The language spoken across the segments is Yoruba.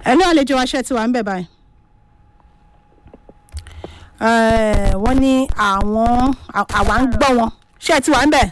ẹ ní àlejò wa ṣe ti wà ń bẹ̀ báyìí. Eh, wọ́n ní àwọn àwa ń gbọ́ wọn ṣé ti wà ń bẹ̀.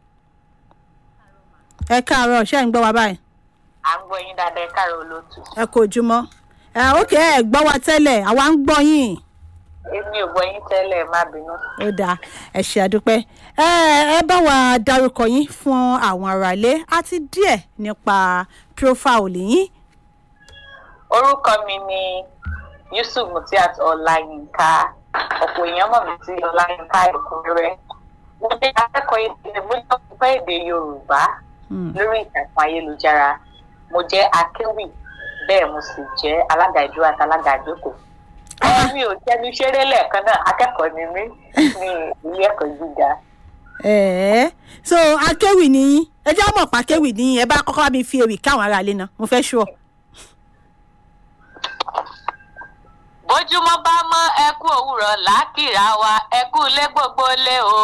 ẹ káàárọ̀ ṣé ń gbọ́ wa báyìí. à ń gbọ́ yín dáadáa ẹ káàárọ̀ olóòtú. ẹ kò jùmọ̀. ẹ ókè ẹ gbọ́ wa tẹ́lẹ̀ àwa ń gbọ́ yín. èmi ò gbọ́ yín tẹ́lẹ̀ má bínú. ó dáa ẹ ṣe àdúpẹ́ ẹ ẹ bá wa dárúkọ yín fún àwọn aráalé àti díẹ̀ nípa profile yín. orúkọ mi ni yusuf mutiat ọláyínká ọ̀pọ̀ èèyàn mọ̀ mí sí ọláyínká ẹ̀kúnrẹ́rẹ́ mo jẹ́ akẹ́kọ̀ọ́ èdè mo jẹ́ ọ̀pọ̀ èdè yorùbá lórí ìtàkùn ayélujára mo jẹ́ akéwì bẹ́ẹ̀ mo sì jẹ́ alága ìdúró àti alága ìjókòó mi ò jẹnu ṣeré lẹ́ẹ̀kan náà akẹ́kọ̀ọ́ ni mí ní ilé ẹ̀kọ́ gíga. ẹ̀ẹ́ so akéwì ni yín ẹ jẹ́ àmọ̀ pa akéwì ni yín ẹ bá kọ́kọ́ bá mi fi ewì káwọn aráalé náà mo fẹ́ ṣú ọ. bójúmọ́ bá mọ́ ẹkú òwúrọ̀ lákìrá wa ẹkú lé gbogbo lé o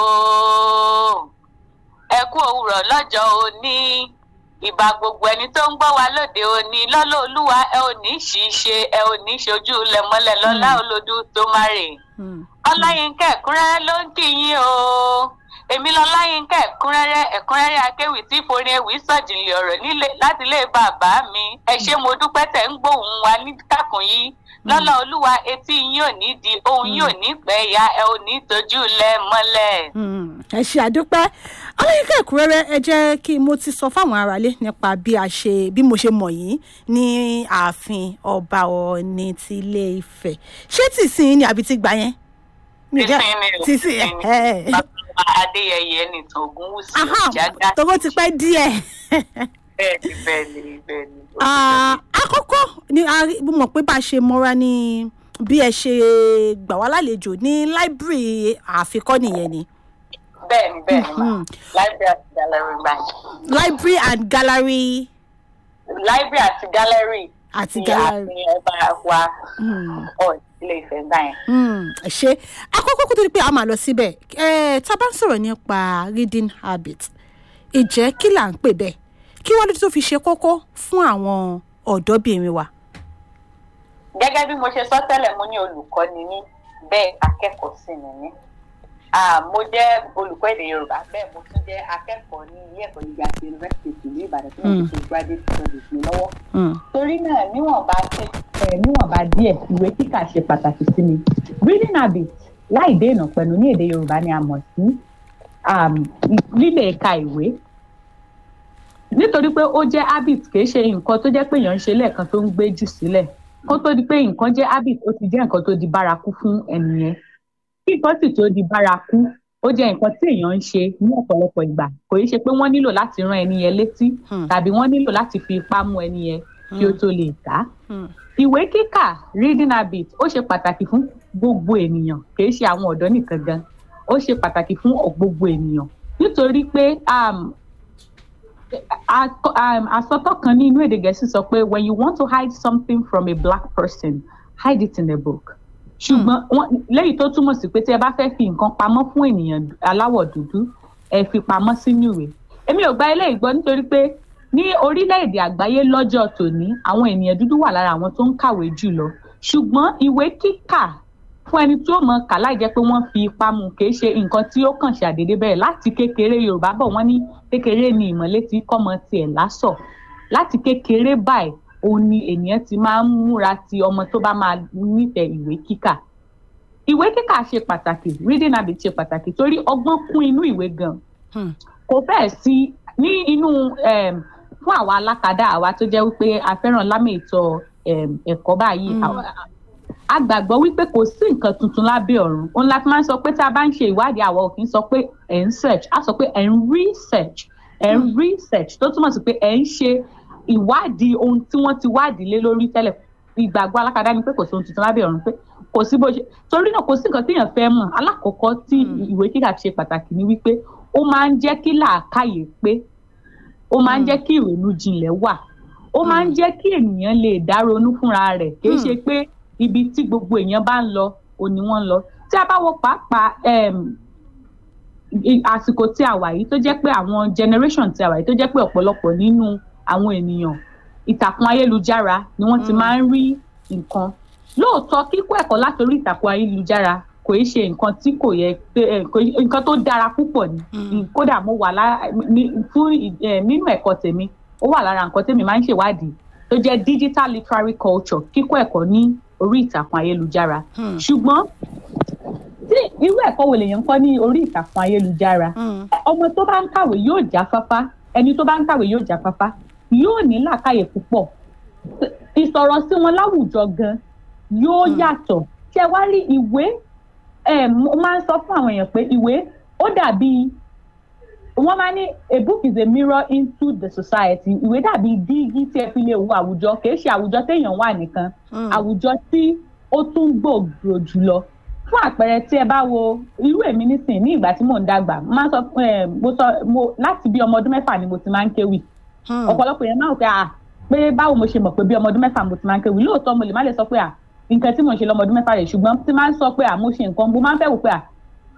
ẹkú òwúrọ̀ lọ́jọ́ òní ìbà gbogbo ẹni tó ń gbọ́ wa lóde òní lọ́lọ́ olúwa ẹ ò ní ṣìṣe ẹ ò ní ṣojú lẹ̀mọ́lẹ̀ lọ́lá olódù tó má rè ọláyínká ẹ̀kúnrẹ́rẹ́ ló ń kí yín o èmi lọ́láyínká ẹ̀kúnrẹ́rẹ́ ẹ̀kúnrẹ́rẹ́ akéwì tí forin ewì sọ̀jìnlẹ̀ ọ̀rọ̀ láti ilé bàbá mi ẹ ṣé mo dúpẹ́ tẹ̀ ń gbóhùn wa ní kàkùn yìí lọ́lá olúwa etí yín ò ní di ohun yín ò ní pẹ́ ya ẹ ò ní tójú lẹ mọ́lẹ̀. ẹ ṣe àdúpẹ́ ọlọ́yinka ẹ̀kúnrẹ́rẹ́ ẹ jẹ́ kí mo ti sọ fáwọn aráalé nípa bí a ṣe bí mo ṣe mọ̀ yín ní ààfin ọba ọ̀ọ́ni ti ilé ifẹ̀ ṣé tìsín ni àbí ti gbà yẹn. tìsín ni o tìsín ẹ. bàbá adéyẹyẹ nìtàn ògúnwùsì ìjàgá. tọwọ́ ti pẹ́ díẹ̀. bẹ́ẹ̀ni bẹ́ẹ̀ni bẹ́ẹ̀ni. àkọ́kọ́ ni a mọ̀ pé bá a ṣe mọ́ra ní bí ẹ ṣe gbà wá lálejò ní láìbírì àfikọ́ nìyẹn ni. bẹ́ẹ̀ni bẹ́ẹ̀ni ma library àti gallery bank. library and gallery. library àti gallery. àti gallery. ti àfihàn ọba wa ọ̀ ilé ìfẹ́ gbà yẹn. ṣe àkọ́kọ́ kó tó di pé a máa lọ síbẹ̀ tá a bá ń sọ̀rọ̀ nípa reading habit ìjẹ́ kí là ń pè bẹ́ẹ̀ kí wọ́n lè tó fi ṣe kókó fún àwọn ọ̀dọ́bìnrin wa. gẹ́gẹ́ bí mo ṣe sọ tẹ́lẹ̀ mo ní olùkọ́ ni mí bẹ́ẹ̀ akẹ́kọ̀ọ́ sì ni mí. mo jẹ́ olùkọ́ èdè yorùbá bẹ́ẹ̀ mo tún jẹ́ akẹ́kọ̀ọ́ ní ilé ẹ̀kọ́ gíga ti yunifásitì ìlú ìbàdàn tí mo ti ṣe graduate studies mi lọ́wọ́. torí náà níwọ̀nba ṣe níwọ̀nba díẹ̀ ìwé kíkà ṣe pàtàkì sí mi. reading habit láì dé ìnà pẹ̀lú ní èdè yorùbá ni a mọ̀ sí lílè ka ìwé nítorí pé ó jẹ́ habit kì í ṣe nǹkan tó jẹ́ pé èèyàn ń ṣe lẹ́ẹ̀kan tó ń gbé jù sílẹ̀ kó tó di pé nǹkan jẹ́ habit ó ti jẹ́ nǹkan tó di bárakú fún ẹni yẹn kí nǹkan sì tó di bárakú ó jẹ́ nǹkan tí èèyàn ń ṣe ní ọ̀pọ̀lọpọ̀ ìgbà kò í ṣe pé wọ́n nílò láti rán ẹni yẹn létí tàbí wọ́n nílò láti fi ipá mú ẹni yẹn kí ó tó lè kà á ìwé kíkà reading habit ó ṣe pàtàkì fún gbogbo ènìyàn kì í ṣe àwọn ọ̀dọ́ nìkan gan ó ṣe pàtàkì fún gbogbo ènìyàn nítorí pé àsọtọ́ kan ní inú èdè gẹ̀ẹ́sì sọ pé when you want to hide something from a black person hide it in a book. ṣùgbọ́n lẹ́yìn tó túmọ̀ sí pé tí ẹ bá fẹ́ fi nǹkan pamọ́ fún ènìyàn aláwọ̀ dúdú ẹ fi pamọ́ sínú ìwé. èmi ò gba eléyìí gbọ́ nítorí pé ní orílẹ̀-èdè àgbáyé lọ́jọ́ tòní àwọn ènìyàn dúdú wà lára àwọn tó ń kàwé jù lọ ṣùgbọ́n ìwé kíkà fún ẹni tí ó mọ kà láì jẹ́ pé wọ́n fi ipá mu kì í ṣe nǹkan tí ó kàn ṣàdédé bẹ́ẹ̀ láti kékeré yorùbá bọ̀ wọ́n ní kékeré ni ìmọ̀lé tí kọ́mọ tiẹ̀ lásọ̀ láti kékeré báyìí òun ni ènìyàn ti máa ń múra ti ọmọ tó bá máa nífẹ̀ẹ́ ìwé kíkà ìwé kíkà ṣe pàtàkì reading habit ṣe pàtàkì torí ọgbọ́n kún inú ìwé gan kò fẹ́ẹ̀ sí ní inú fún àwa alákadá àwa tó jẹ́ wípé a fẹ́ràn lámì ìtọ́ ẹ̀kọ́ báyìí a gbàgbọ́ wípé kò sí nǹkan tuntun lábẹ́ ọ̀run òun la fi máa ń sọ pé tá a bá ń ṣe ìwádìí àwọn òfin sọ pé ẹ̀ ń search á sọ pé ẹ̀ ń research ẹ̀ ń research tó túmọ̀ sí pé ẹ̀ ń ṣe ìwádìí ohun tí wọ́n ti wádìí lé lórí tẹ́lẹ̀ ìgbàgbọ́ alákadá ni pé kò sí ohun tuntun lábẹ́ ọ̀run pé kò sí bó ṣe torí náà kò sí nǹkan téèyàn fẹ́ mọ̀ alákọ̀ọ́kọ́ tí ìwé kíkà ṣe pàtàkì ni wípé ó máa ń jẹ́ kí làákàyè pé ó máa ń jẹ́ kí ìrònú jinlẹ̀ wà ó máa ń jẹ́ kí ènìyàn lè dá ronú fúnra rẹ̀ kì í ṣe pé ibi tí gbogbo èèyàn bá ń lọ òní wọ́n ń lọ tí a bá wo pàápàá àsìkò tí a wà yìí tó jẹ́ pé àwọn generation tí a wà yìí tó jẹ́ pé ọ̀pọ̀lọpọ̀ nínú àwọn ènìyàn ìtàkùn ayélujára ni wọ́n ti máa ń rí nǹkan lóòótọ́ kíkọ́ ẹ̀kọ́ látòrí ìtàkùn ayélujára kò í ṣe nǹkan tí kò yẹ nǹkan tó dára púpọ̀ ni kódà mo wà fún nínú ẹ̀kọ́ tèmi ó wà lára nǹkan tèmi máa ń ṣèwádìí tó jẹ́ digital literary culture kíkọ́ ẹ̀kọ́ ní orí ìtàkùn ayélujára ṣùgbọ́n tí irú ẹ̀kọ́ wo lèèyàn ń kọ́ ní orí ìtàkùn ayélujára ọmọ tó bá ń kàwé yóò jáfáfá ẹni tó bá ń kàwé yóò jáfáfá yóò ní làákàyè púpọ̀ ìsọ̀rọ̀ sí wọn láwùjọ gan yóò yàtọ̀ ṣé wá rí ìwé mo máa ń sọ fún àwọn èèyàn pé ìwé ó dàbí wọ́n máa ní a book is a mirror into the society ìwé dàbí dígí tí ẹ fi lè wo àwùjọ kì í ṣe àwùjọ téèyàn wà nìkan àwùjọ tí ó tún gbòòrò jùlọ fún àpẹẹrẹ tí ẹ bá wo irú èmi nísìn ní ìgbà tí mò ń dàgbà máa sọ mo sọ mo láti bí ọmọ ọdún mẹ́fà ni mo ti máa ń kéwì ọ̀pọ̀lọpọ̀ yẹn máa ń pẹ́ à pé báwo mo ṣe mọ̀ pé bí ọmọ ọdún mẹ́fà mo ti máa ń kéwì lóòótọ́ mo lè má lè sọ pé à nǹkan tí mo ń ṣe lọ́mọ ọdún mẹ́fà rẹ̀ ṣùgbọ́n tí máa ń sọ pé à mo ṣe nǹkan mo máa ń fẹ́ wò pé à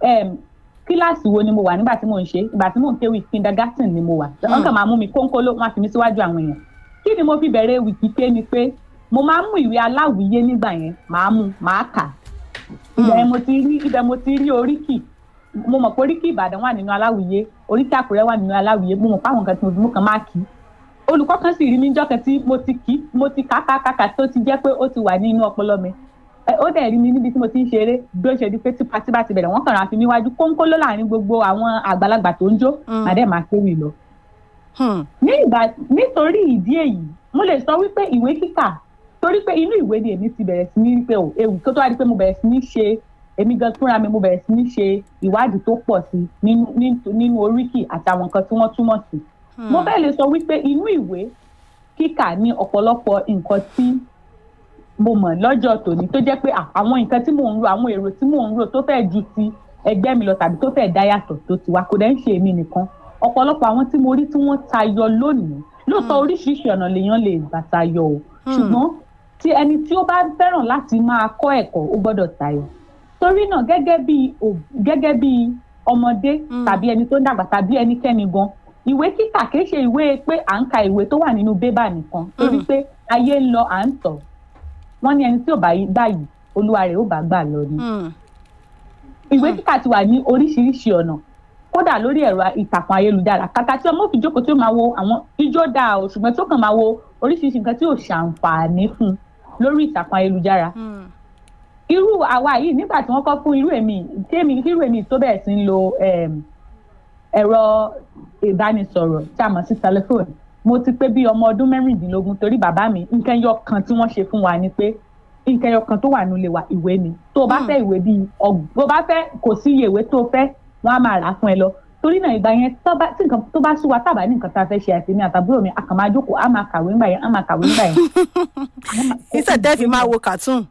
kíláàsì wo ni mo wà nígbà tí mò ń ṣe ìgbà tí mò ń kéwì kindergarten ni mo wà wọn kàn máa mú mi kónkóló wọn á fi mi síwájú àwọn èèyàn kí ni mo fi bẹ̀rẹ̀ wìkíké ni pé mo máa ń mú ìwé aláwìyé nígbà yẹn màá mú màá kà ibẹ̀ mo ti rí ibẹ̀ mo ti rí oríkì mo mọ̀ pé oríkì ìbàdàn wà nínú aláwìyé oríkì àkúrẹ́ wà nínú aláwìyé mo mọ̀ pé àwọn nǹkan tí mo fi mú kan máa kì í olùkọ́ kan sì rí mi jọ́kẹ́ tí mo ti kì í mo ti kàkàkàkà tó ti jẹ́ pé ó ti wà nínú ọpọlọ mi ó dẹ̀ rí mi níbi tí mo ti ń ṣeré bí ó ṣe di pé tí pati bá ti bẹ̀rẹ̀ wọ́n kàn ra fi mí wájú kónkóló láàrin gbogbo àwọn àgbàlagbà tó ń jó màdẹ́ máa kéwì lọ. ní ìgbà nítorí ìdí èyí mo lè sọ wípé ìwé kíkà torí pé inú ìwé ni èmi ti bẹ̀rẹ̀ sí ní rí pé o ewu tó tó wá di pé mo bẹ̀rẹ̀ sí ní ṣe èmi gan fúnra mi mo bẹ̀rẹ̀ sí ní ṣe ìwádìí tó pọ̀ sí nínú oríkì àtàwọn nǹkan tí wọ́n túmọ̀ sí. mo fẹ́ lè sọ wípé inú ìwé kíkà ní ọ̀pọ̀lọpọ̀ nǹkan tí mo mọ̀ lọ́jọ́ tòní tó jẹ́ pé àwọn nǹkan tí mò ń ro àwọn èrò tí mò ń ro tó fẹ́ ju ti ẹgbẹ́ mi lọ tàbí tó fẹ́ dá yàtọ̀ tó ti wá kò dẹ́ ń ṣe èmi nìkan ọ̀pọ̀lọpọ̀ àwọn tí mo rí tí wọ́n tayọ lónìí lóòótọ́ oríṣiríṣi ọ̀nà lèèyàn lè gbà tayọ o ṣùgbọ́n tí ẹni tí ó bá fẹ́ràn láti máa kọ́ ẹ̀kọ́ ó gbọ́dọ̀ tayọ torí náà gẹ́gẹ́ bí gẹ́gẹ́ bí ọmọdé tàbí ẹni tó ń dàgbà tàbí ẹnikẹ́ni gan ìwé kíkà kìí ṣe ìwé pé à ń ka ìwé tó wà nínú bébà nìkan torí pé ayé ń lọ à ń tọ̀ wọ́n ní ẹni tí ò bá gbà yìí olúwa rẹ̀ ó bá gbà lọ ni. ìwé kíkà ti wà ní oríṣiríṣi ọ̀nà kódà lórí ẹ̀rọ ìtàkùn ayélujára kàkà tí ọmọ òfin jókòó tí ó máa wo àwọn ijó dáa o ṣùgbọ́n tí ó kàn máa wo oríṣiríṣi nǹkan tí ò ṣàǹfààní fún lórí ìtàkùn ayélujára. irú àwa yìí nígbà tí wọ́n kọ́ fún irú èmi tí èmi irú èmi tó bẹ̀rẹ̀ sí ń lo ẹ̀rọ ìbánisọ̀rọ̀ tí a mọ̀ sí tẹlifóònù mo ti pé bí ọmọ ọdún mẹ́rìndínlógún torí bàbá mi nǹkan ẹyọ kan tí wọ́n ṣe fún wa ni pé nǹkan ẹyọ kan tó wà nílé wa ìwé ni tó o bá fẹ́ ìwé bíi ọgbọ̀n tó o bá fẹ́ kò sí iye ìwé tó o fẹ́ wọ́n á máa rà á fún ẹ lọ torí náà ìgbà yẹn tí nǹkan tó bá sú wa tábà ní nǹkan tá a fẹ́ ṣe àti ní àtàbúrò mi a kàn máa jókòó á máa kàwé ńgbà yẹn á máa kàwé ńgbà yẹn. ìṣẹ̀tẹ́ fi máa wo cartoon.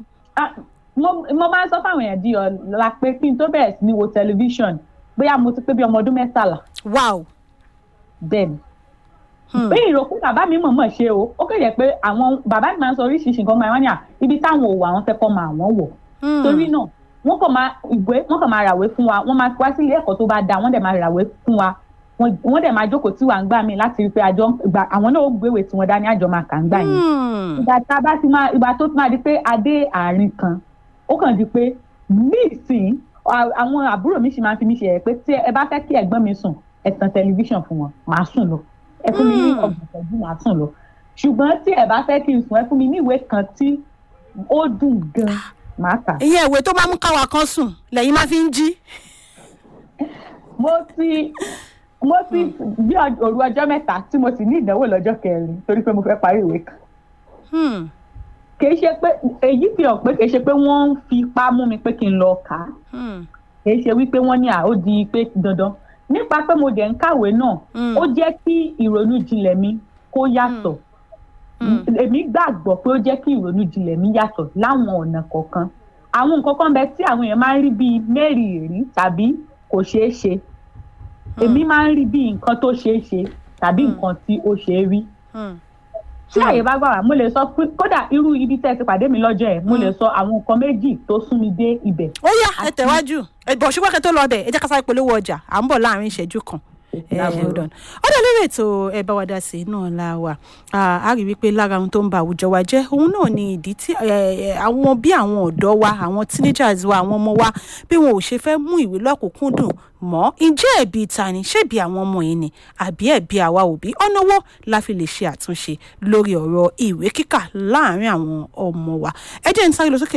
mo máa ń sọ fáwọn èèyàn di ọ̀la pé kí n tó bẹ̀rẹ̀ sí ní wo tẹlifíṣọ̀n bóyá mo ti pé bí ọmọ ọdún mẹ́tàlá. wow. bẹ́ẹ̀ ni pé ìròkú bàbá mi mọ̀ọ́mọ̀ ṣe o ó kéde pé àwọn bàbá mi máa ń sọ oríṣiríṣi nǹkan máa ń yà ibi táwọn òwò àwọn fẹ́ kọ́ máa wọ́n wọ̀ torí náà wọ́n kàn máa ìwé wọ́n kàn máa ràwé fún wa wọ́n máa wá sí ilé ẹ̀kọ́ tó bá da wọ́n dẹ̀ máa ràwé fún wa wọ́n dẹ̀ máa jókòó tí wà ń gbà mí láti rí pé àjọ ìgbà àwọn náà ó gbéwèé tí wọ́n dání àjọ máa kà ń gbà yẹn ìgbà tá a bá ti máa ìgbà tó máa di pé adé àárín kan ó kàn di pé nísìn àwọn àbúrò mi sì máa ń fi mí ṣe ẹ̀ pé tí ẹ bá fẹ́ kí ẹ̀gbọ́n mi sùn ẹ tan tẹlifíṣàn fún wọn màá sùn lọ ẹ fún mi ní ọgbọ̀n ìtọ́jú màá sùn lọ ṣùgbọ́n tí ẹ bá fẹ́ kí n sùn ẹ fún mi ní ìwé kan tí ó dùn gan màá kà. ìyẹn ìwé tó máa mú káwa kan sùn lẹ́yìn máa fi ń jí. mo ti mo ti bí òru ọjọ́ mẹ́ta tí mo sì ní ìdánwò lọ́jọ́ kẹrin torí pé mo fẹ́ parí ìwé kan. kìí ṣe pé èyí fi hàn pé kìí ṣe pé wọ́n ń fi ipá mú mi pé kí n lọ kà á kìí ṣe wípé wọ́n ní à ó di pé dandan nípa pé mo dẹ̀ ń kàwé náà ó jẹ́ kí ìrònú jinlẹ̀ mi kó yàtọ̀ èmi gbàgbọ́ pé ó jẹ́ kí ìrònú jinlẹ̀ mi yàtọ̀ láwọn ọ̀nà kọ̀ọ̀kan àwọn nǹkan kan bẹ tí àwọn èèyàn máa ń rí bíi mẹ́rìírí tàbí kò ṣeé ṣe èmi máa ń rí bíi nǹkan tó ṣeé ṣe tàbí nǹkan tí ó ṣeé rí tí àyè bá gbà wá mo lè sọ pé kódà irú ibi tẹ́ ẹ ti pàdé mi lọ́jọ́ ẹ̀ mo lè sọ àwọn nǹkan méjì tó sún mi dé ibẹ̀. ó yá ẹ tẹ̀wájú ẹ̀bọ̀ ṣùgbọ́n kẹ́ tó lọ bẹ̀ ẹ jẹ́ ká sáré polówó ọjà à ń bọ̀ láàrin ìṣẹ́jú kan ọ̀dọ̀ lórí ètò ẹ bá wa dá sí náà la wà á rí wípé lára ohun tó ń ba àwùjọ wa jẹ́ òun náà ni ìdí tí àwọn bí àwọn ọ̀dọ́ wa àwọn teenagers wa àwọn ọmọ wa bí wọn ò ṣe fẹ́ mú ìwé lọ́kùnkúndùn mọ́ ǹjẹ́ ẹ̀bi ta ni ṣébi àwọn ọmọ yìí ni àbí ẹ̀bi àwa òbí ọ̀nà wo la fi lè ṣe àtúnṣe lórí ọ̀rọ̀ ìwé kíkà láàárín àwọn ọmọ wa ẹ jẹ́ ń sáré lọ sókè